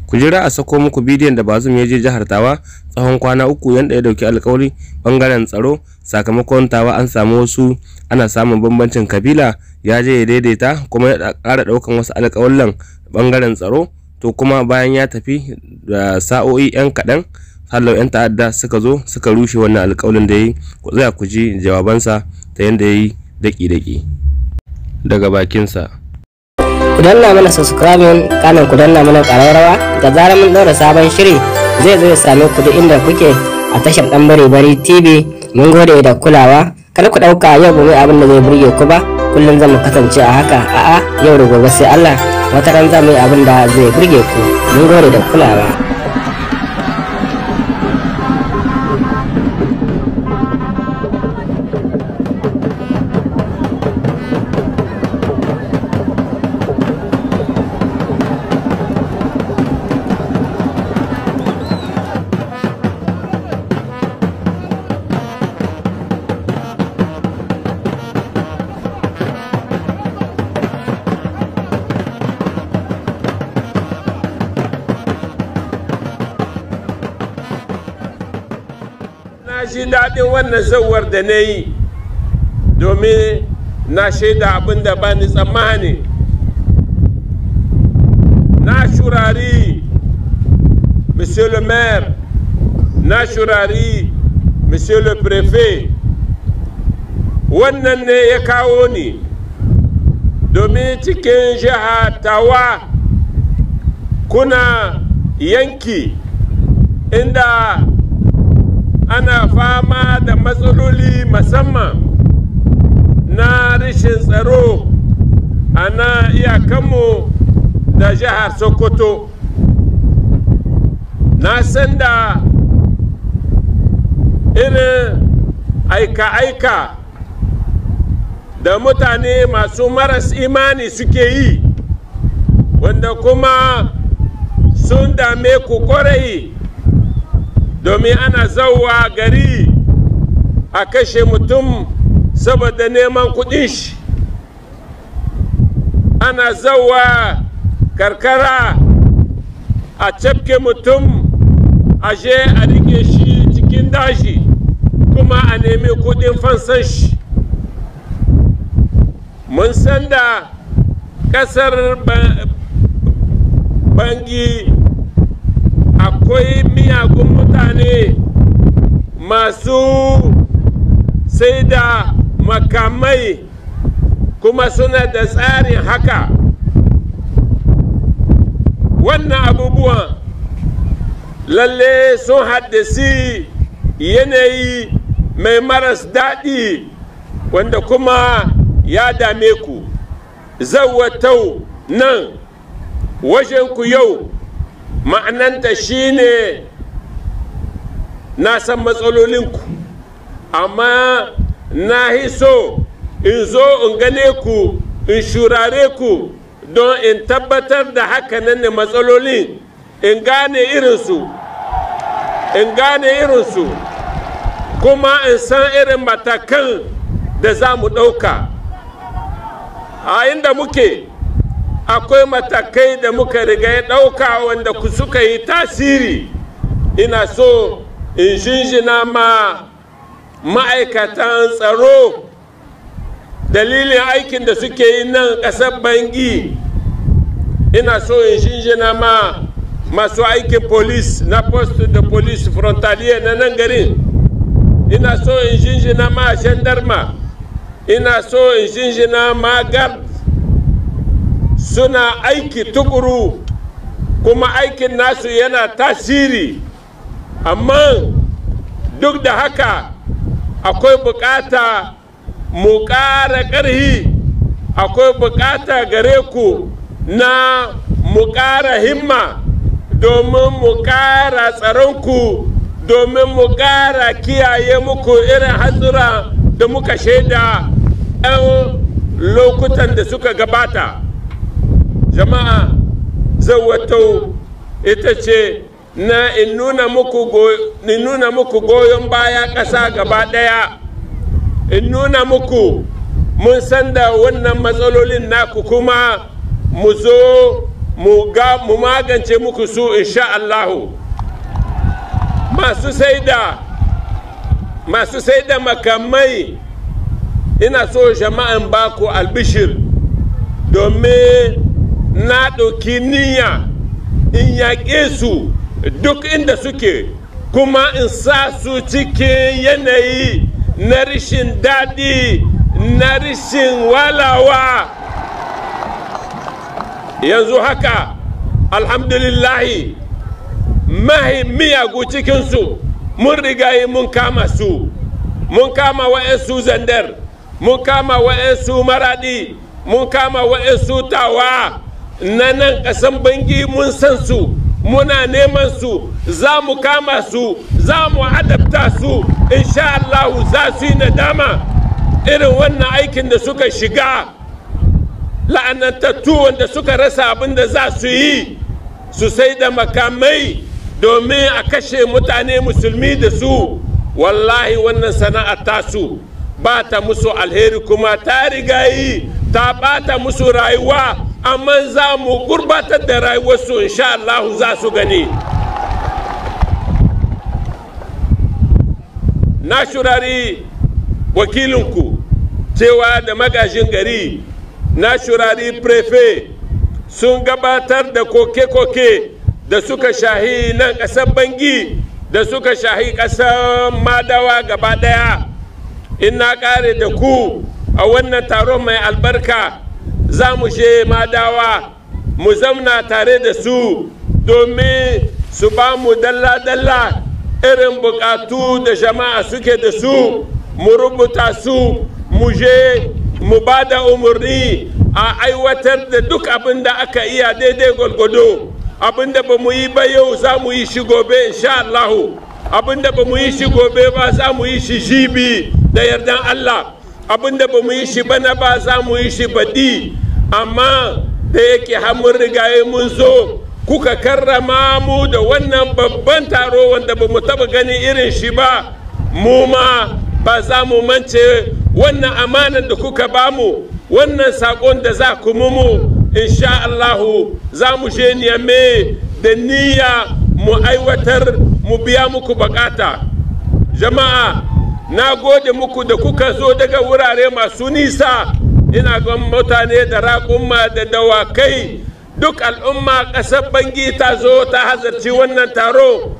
ku jira a sako muku bidiyon da bazum ya je jihar tawa tsawon kwana uku yanda ya dauki alkawari bangaren tsaro sakamakon tawa an samu wasu ana samun bambancin kabila ya je ya daidaita kuma ya ƙara ɗaukan wasu alƙawallan bangaren tsaro to kuma bayan ya tafi da sa'o'i 'yan kaɗan hallau 'yan ta'adda suka zo suka rushe wannan alƙawalin da ya yi ku tsaya ku ji jawabansa ta yadda ya yi daƙi-daƙi daga bakinsa ku danna mana subscribing kanan ku danna mana ƙararrawa da zarar mun ɗaura sabon shiri zai zo ya same ku duk inda kuke a tashar ɗan bari bari tv mun gode da kulawa kada ku ɗauka yau ba mai abin da zai burge ku ba kullum zan mu kasance a haka a'a yau da gobe sai Allah wata ran za mu yi abin da zai burge ku mun gode da kulawa na ji daɗin wannan zauwar da na yi domin na shaida abin da ba ni tsammani na shurari monsieur le maire na shurari monsieur le préfet wannan ne ya kawo ni domin cikin jiha tawa kuna yanki inda ana fama da matsaloli musamman na rashin tsaro a na iyakanmu da jihar sokoto na san da irin aika-aika da mutane masu maras imani suke yi wanda kuma sun dame ku kwarai domin ana zauwa gari a kashe mutum saboda neman kudin shi ana zauwa karkara a cafke mutum a je a rike shi cikin daji kuma a nemi kudin fansan shi mun san da kasar bangi akwai miyagun mutane masu sai da makamai kuma suna da tsarin haka wannan abubuwan lalle sun haddasi yanayi mai maras daɗi wanda kuma ya dame ku zawatau nan wajen ku yau ma'ananta shine na san matsalolinku amma na so in zo in gane ku in shurare ku don in tabbatar da hakanan ne matsalolin in gane irinsu in gane irinsu kuma in san irin matakan da za mu ɗauka a inda muke akwai matakai da muka riga ya ɗauka wanda ku suka yi tasiri ina so in shinshina ma ma'aikatan tsaro dalilin aikin da suke yi nan ƙasar bangi ina so in shinshina ma masu aikin polis na post da polis frontalier na nan garin ina so in shinshina ma gendarma ina so in shinshina ma guard suna aiki tukuru kuma aikin nasu yana tasiri amma duk da haka akwai bukata mu ƙara ƙarhi akwai bukata gare ku na mu ƙara himma domin mu ƙara tsaronku domin mu ƙara kiyaye muku irin hatsura da muka shaida 'yan lokutan da suka gabata jama'a zawatau ita ce na in nuna muku goyon baya ƙasa gaba ɗaya in nuna muku mun san da wannan matsalolin naku kuma mu zo mu ga mu magance muku su insha Allahu masu saida masu saida makamai ina so jama'an baku albishir domin na ɗauki niyya in yaƙe su duk inda suke kuma in sa su cikin yanayi na rishin daɗi na rishin walawa yanzu haka alhamdulillahi mahi miyagu cikinsu mun rigayi mun kama su mun kama wa'yansu zandar mun kama wa'yansu maradi mun kama wa'yansu tawa na nan ƙasan bangi mun san su muna neman su za mu kama su za mu adabta su insha Allahu za su yi nadama irin wannan aikin da suka shiga la'anantattu wanda suka rasa abin da za su yi su sai da makamai domin a kashe mutane musulmi da su wallahi wannan sana'a tasu ba ta musu alheri kuma ta riga yi ta bata musu rayuwa amma za mu gurbatar da rayuwarsu insha Allah za su gani na shurari wakilinku cewa da magajin gari na shurari prefe sun gabatar da koke-koke da suka shahi nan ƙasar bangi da suka shahi ƙasar madawa gaba ɗaya in na ƙare da ku a wannan taron mai albarka za mu je madawa mu zamna tare da su domin su ba mu dalla-dalla irin bukatu da jama'a suke da su mu rubuta su mu je mu ba da umarni a aiwatar da duk abin da aka iya daidai gwalgwado abin da ba mu yi ba yau za mu yi shi gobe insha Allahu abin da ba mu yi shi gobe ba za mu yi shi jibi da yardan Allah abin da ba mu yi shi bana ba za mu yi shi baɗi amma da yake mun rigaye mun zo kuka karrama mu da wannan babban taro wanda ba mu taɓa ganin irin shi ba mu ma ba za mu mance wannan amanar da kuka ba mu wannan saƙon da za ku mu insha Allahu za mu je niyame da niyya mu aiwatar mu biya muku bakata jama'a na gode muku da kuka zo daga wurare masu nisa ina ga mutane da raƙumma da dawakai duk al'umma ƙasar bangi ta zo ta hazarci wannan taro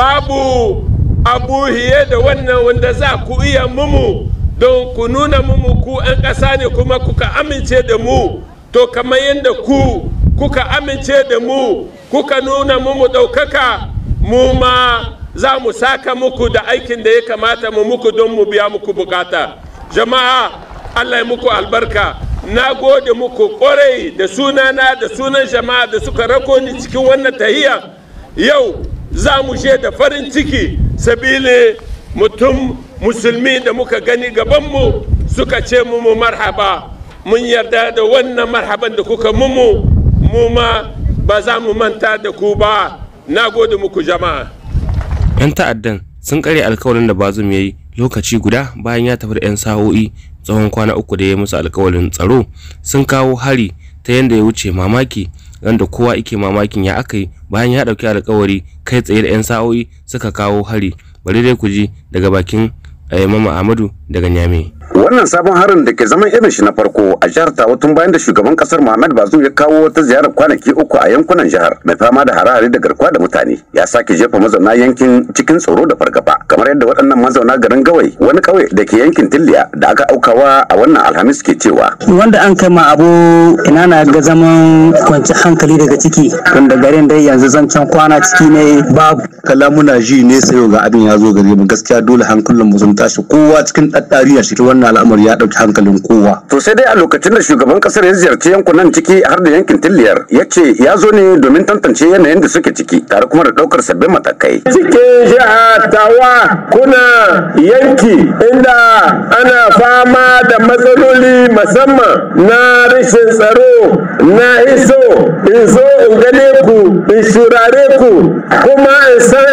babu abu hiye da wannan wanda za ku iya mumu don ku nuna mumu ku 'yan ƙasa ne kuma kuka amince da mu to kamar yadda ku kuka amince da mu kuka nuna mumu ɗaukaka mu ma za mu saka muku da aikin da ya kamata mu muku don mu biya muku bukata jama'a allah ya muku albarka na gode muku kwarai da sunana da sunan jama'a da suka rako ni cikin wannan tahiya yau za mu je da farin ciki sabili mutum musulmi da muka gani gabanmu suka ce mu marhaba mun yarda da wannan marhaban da kuka mumu mu ma ba za mu manta da ku ba na gode muku jama'a 'yan ta'addan sun kare alkawarin da bazum ya yi lokaci guda bayan ya tafi da 'yan sa'o'i tsawon kwana uku da ya musu alkawarin tsaro sun kawo hari ta yadda ya wuce mamaki wanda kowa ike mamakin ya aka yi bayan ya ɗauki alkawari kai tsaye da 'yan sa'o'i suka kawo hari bari dai ku ji daga bakin mama ahmadu daga nyame wannan sabon harin da ke zaman irin shi na farko a jihar tawa tun bayan da shugaban kasar muhammad bazoum ya kawo wata ziyarar kwanaki uku a yankunan jihar mai fama da hare-hare da garkuwa da mutane ya sake jefa mazauna yankin cikin tsoro da fargaba kamar yadda waɗannan mazauna garin gawai wani ƙauye da ke yankin tilliya da aka aukawa a wannan alhamis ke cewa wanda an kai ma abu ina na ga zaman kwanci hankali daga ciki tunda garin dai yanzu zancen kwana ciki ne babu kala muna ji ne sayo ga abin ya zo gare mu gaskiya dole hankalin mu sun tashi kowa cikin daddari ya shi wannan al'amari ya dauki hankalin kowa to sai dai a lokacin da shugaban kasar ya ziyarci yankunan ciki har da yankin tilliyar ya ce ya zo ne domin tantance yanayin da suke ciki tare kuma da daukar sabbin matakai cikin jiha tawa kuna yanki inda ana fama da matsaloli musamman na rashin tsaro na iso in zo in gane ku in shurare ku kuma in san irin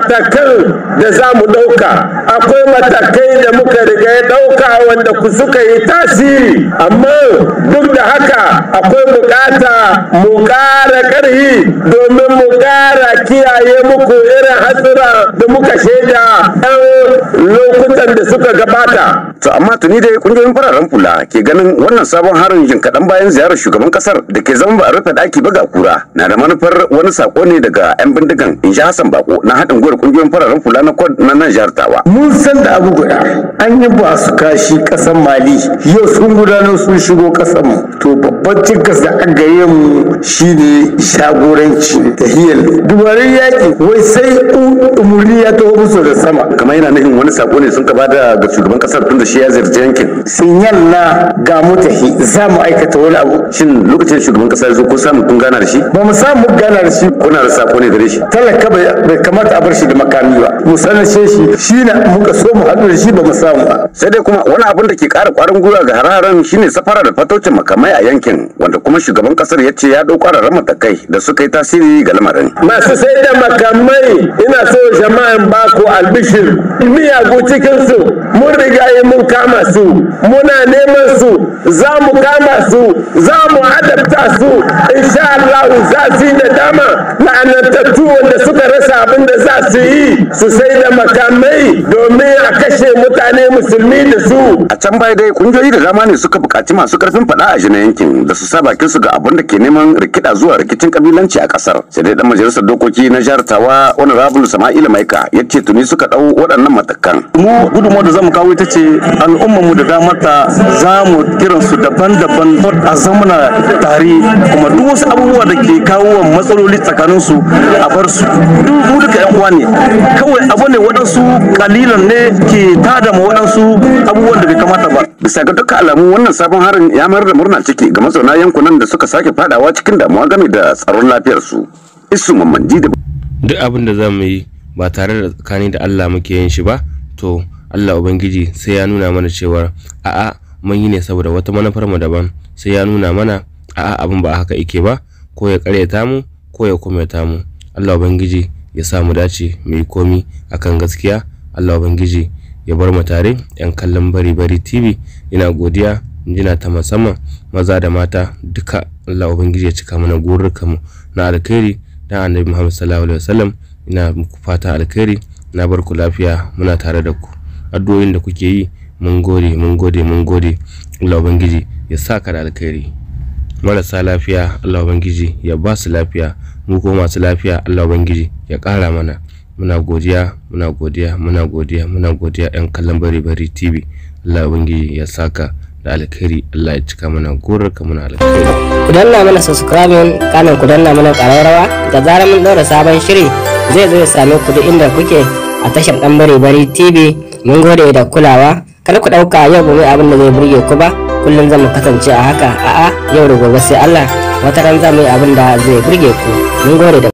matakan da za mu ɗauka akwai matakai da muka riga ya ɗauka wanda ku suka yi tasiri amma duk da haka akwai bukata mu ƙara ƙarhi domin mu ƙara kiyaye muku irin hatsura da muka shaida ɗan lokutan da suka gabata to amma tuni dai kungiyoyin fararen fula ke ganin wannan sabon harin jin kaɗan bayan ziyarar shugaban kasar da ke zama ba a rufe ɗaki ba ga kura na da manufar wani sako ne daga 'yan bindigan in ji hassan bako na haɗin gwiwar kungiyoyin fararen fula na kod na nan jihar tawa mun san da abu guda an yi ba su kashi kasan mali yau sun gudanar sun shigo kasan mu to babban cikas da an gare mu shine shagoranci da hiyar dubarin yaƙi wai sai umurni ya taho musu da sama kamar yana nufin wani sako ne sun ka bada ga shugaban kasar tun da shi ya ziyarci yankin sinyal na ga mutahi za mu aikata wani abu shin lokacin shugaban kasa ya zo ko samu kun gana da shi ba mu samu gana da shi kuna da sako ne gare shi talaka bai kamata a bar shi da makami ba mu sanace shi shi na muka so mu haɗu da shi ba mu samu ba sai dai kuma wani abin da ke ƙara ƙwarin gwiwa ga hare-haren shine safara da fatocin makamai a yankin wanda kuma shugaban kasar ya ce ya ɗau ƙwararren matakai da suka yi tasiri ga lamarin masu sai da makamai ina so jama'an baku albishir miyagu cikinsu mun riga yi mun kama su muna neman su za mu kama su za mu adabta su insha Allah za su yi da dama la'anantattu wanda suka rasa abin da za su yi su sai da makamai domin a kashe mutane musulmi da su a can baya dai kungiyoyi da dama ne suka buƙaci masu karfin faɗa a jina yankin da su sa bakin su ga abin da ke neman rikida zuwa rikicin kabilanci a kasar sai dai dan majalisar dokoki na jihar tawa honorable sama'ila maika ya ce tuni suka ɗau waɗannan matakan mu gudunmawar da zamu kawo ita ce al'ummarmu da damata za mu kiran su daban-daban a zamana tare kuma duk wasu abubuwa da ke kawo matsaloli tsakanin su a bar su duk mu duka yan uwa ne kawai abu ne waɗansu kalilan ne ke tada ma waɗansu abubuwan da bai kamata ba bisa ga dukkan alamu wannan sabon harin ya mayar da murna ciki ga mazauna yankunan da suka sake fadawa cikin damuwa game da tsaron lafiyarsu isu mamandi da duk abin da za mu yi ba tare da tsakani da Allah muke yin shi ba to Allah Ubangiji sai ya nuna mana cewa a'a mun yi ne saboda wata manufar mu daban sai ya nuna mana a'a abin ba haka yake ba ko ya karyata mu ko ya kumeta mu Allah Ubangiji ya sa mu dace mu yi komi akan gaskiya Allah Ubangiji ya bar mu tare yan kallon bari bari TV ina godiya jina ta musamman maza da mata duka Allah Ubangiji ya cika mana gururka mu na alkhairi dan Annabi Muhammad sallallahu alaihi wasallam ina muku fata alkhairi na bar ku lafiya muna tare da ku addu'o'in da kuke yi mun gode mun gode mun gode Allah ubangiji ya saka da alkhairi marasa lafiya Allah ubangiji ya ba su lafiya mu ko masu lafiya Allah ubangiji ya ƙara mana muna godiya muna godiya muna godiya muna godiya yan kallon bari bari tv Allah ubangiji ya saka da alkhairi Allah ya cika mana gorarka muna alkhairi ku danna mana subscribing kanan ku danna mana ƙararrawa da zarar mun ɗora sabon shiri zai zo ya same ku duk inda kuke a tashar ɗan bari bari tv mun gode da kulawa kar ku ɗauka yau ba mai abin da zai burge ku ba kullum zan mu kasance a haka a'a yau da gobe sai Allah wata ran za mu yi abin da zai burge ku mun gode da